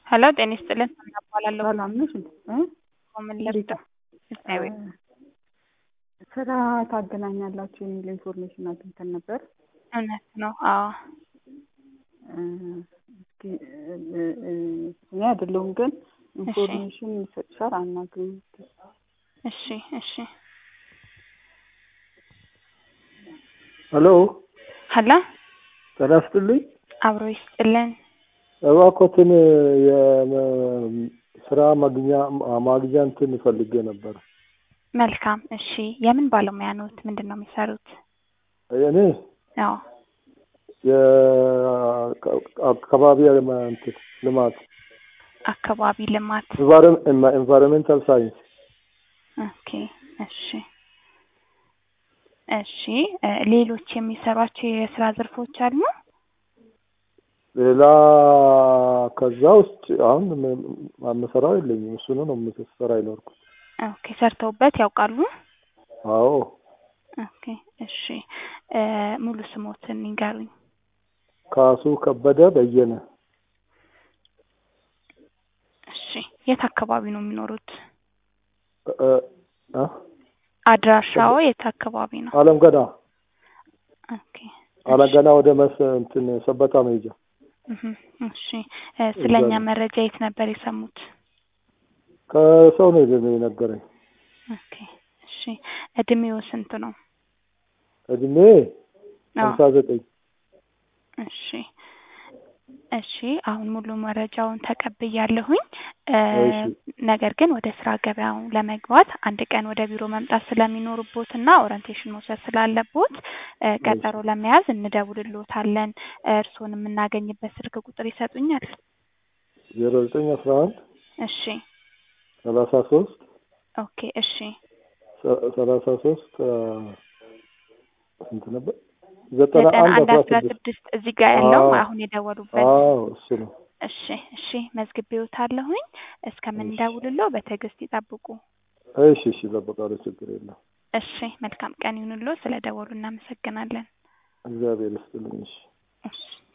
ሄሎ ጤና ይስጥልን እባላለሁ። ሰላም ነሽ እንዴ? እ? ምን ልርዳ? እግዚአብሔር ስራ ታገናኛላችሁ የሚል ኢንፎርሜሽን አግኝተን ነበር። እውነት ነው። አዎ እ፣ እስኪ እ፣ እ፣ እኔ አይደለሁም ግን ኢንፎርሜሽን ይሰጥሻል አናግሪኝ። እሺ እሺ። ሄሎ ሄሎ ጤና ይስጥልኝ። አብሮ ይስጥልን። እባክዎትን የስራ ማግኛ ማግኛ እንትን ፈልጌ ነበር። መልካም እሺ። የምን ባለሙያ ኖት? ምንድን ነው የሚሰሩት? እኔ አዎ የአካባቢ እንትን ልማት አካባቢ ልማት። ኤንቫይሮንሜንታል ሳይንስ ኦኬ እሺ እሺ። እ፣ ሌሎች የሚሰሯቸው የስራ ዘርፎች አሉ? ሌላ ከዛ ውስጥ አሁን የምሰራው የለኝም። እሱኑ ነው የምሰራ ይኖርኩት። ኦኬ ሰርተውበት ያውቃሉ? አዎ ኦኬ እሺ። እ፣ ሙሉ ስሞትን ይንገሩኝ። ካሱ ከበደ በየነ እሺ። የት አካባቢ ነው የሚኖሩት? እ፣ እ፣ አድራሻው የት አካባቢ ነው? አለም ገና ኦኬ አለም ገና ወደ መስ እንትን ሰበታ መሄጃ እህ፣ እሺ። እ፣ ስለኛ መረጃ የት ነበር የሰሙት? ከሰው ነው የነገረኝ። ኦኬ እሺ። እድሜው ስንት ነው? እድሜ አዎ ሀምሳ ዘጠኝ እሺ እሺ አሁን ሙሉ መረጃውን ተቀብያለሁኝ። እ፣ እሺ። ነገር ግን ወደ ስራ ገበያው ለመግባት አንድ ቀን ወደ ቢሮ መምጣት ስለሚኖርቦት እና ኦሪንቴሽን መውሰድ ስላለቦት እ፣ ቀጠሮ ለመያዝ እንደውልሎታለን። እርስዎን የምናገኝበት ስልክ ቁጥር ይሰጡኛል? ዜሮ ዘጠኝ አስራ አንድ እሺ ሰላሳ ሶስት ኦኬ እሺ ሰላሳ ሶስት ስንት ነበር? ዘጠና ዘጠና አንድ አንድ አስራ አስራ ስድስት ስድስት እዚህ ጋር ያለው አዎ። አሁን የደወሉበት አዎ እሱ ነው። እሺ እሺ መዝግቤዎታለሁኝ። እስከምንደውልለው በትዕግስት ይጠብቁ። እሺ እሺ እጠብቃለሁ፣ ችግር የለም። እሺ መልካም ቀን ይሁንልዎ። ስለ ደወሉ እናመሰግናለን። እግዚአብሔር ይስጥልኝ። እሺ እሺ